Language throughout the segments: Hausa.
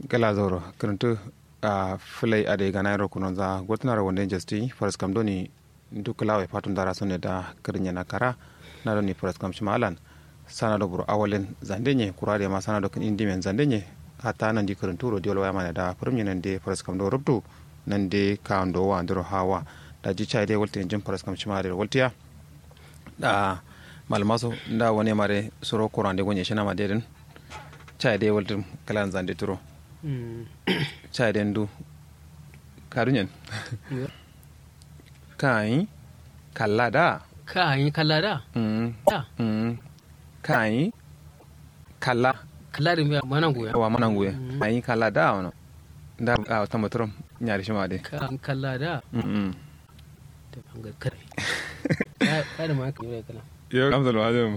gala zoro kirintu a filai ade gana ro kuno za gotna ro wonde jesti faras kam doni dukla we patun dara sonne da kirnya na kara na doni faras kam shimalan sana do buru awalen zandenye kurade ma sana do kin indi men zandenye hatta nan di kirintu ro diol wayama da firmi nan de faras kam do rubtu nan de ka ndo wa ndoro hawa da ji chai de wolte jin faras kam shimare woltiya da malmaso nda woni mare soro kurande gonye shina ma deden chai de wolte kalan zande turo chai den du karunyen kai kallada kai kallada mm da mm kai kalla kallada mi mana goya wa mananguye kai kallada wono nda a tamatrum nyaari shima de kan kallada mm da bangar kare ka da ma ka yi kana yo kamsalo ajum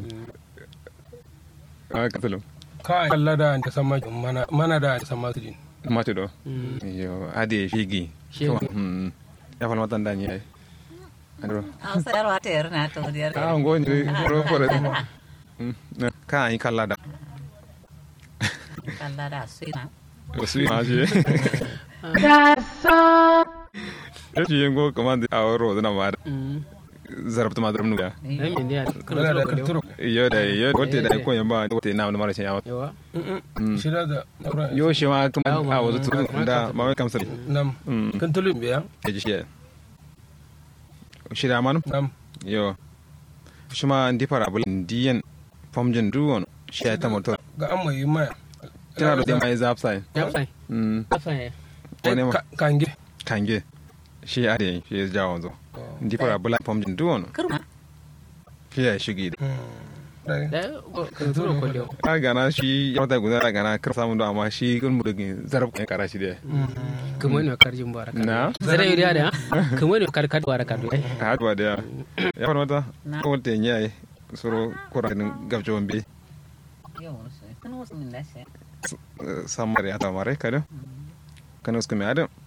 a kamsalo ka kalla da ta sama mana mana da ta sama su din mate do yo ade figi Shege. mm ya fal matan da nyai andro Ausar wata yar na to diyar. a ngo ni ro fore ka yi kallada Allah da su na. su ma je ya ci yengo kamande a ro da na ma zarabta ma drum nuga ai me ne ya kana da karturo yo da yo wote da ko yamba wote na na mara yawa yawa shi da da yo shi ma kuma Yawa, a wazo tu ma- da ma mai kamsal nam mm kan tulun biya ya ji shi shi da manu nam yo shi ma ndi fara bul ndiyen famjin duwon shi ya ta motor ga an mai maya tana da dai mai zap sai ya sai mm ya sai wani ma kange kange shi ya da shi ya jawo zo ndi fara bul famjin duwon Kurma. shi ya shigi da da ka turo ko da a gana shi ya mata guda da gana kar samun do amma shi kun mu dagin zarab kan kara shi da kuma ne karjin baraka na zare yuri da kuma ne karkar baraka da a haɗuwa da ya ya fara mata Na. ko wata yayi soro koranin gabjon bi Yau wasu. Kan wasu min lashe. samar ya ta mare kada kan usku mi adam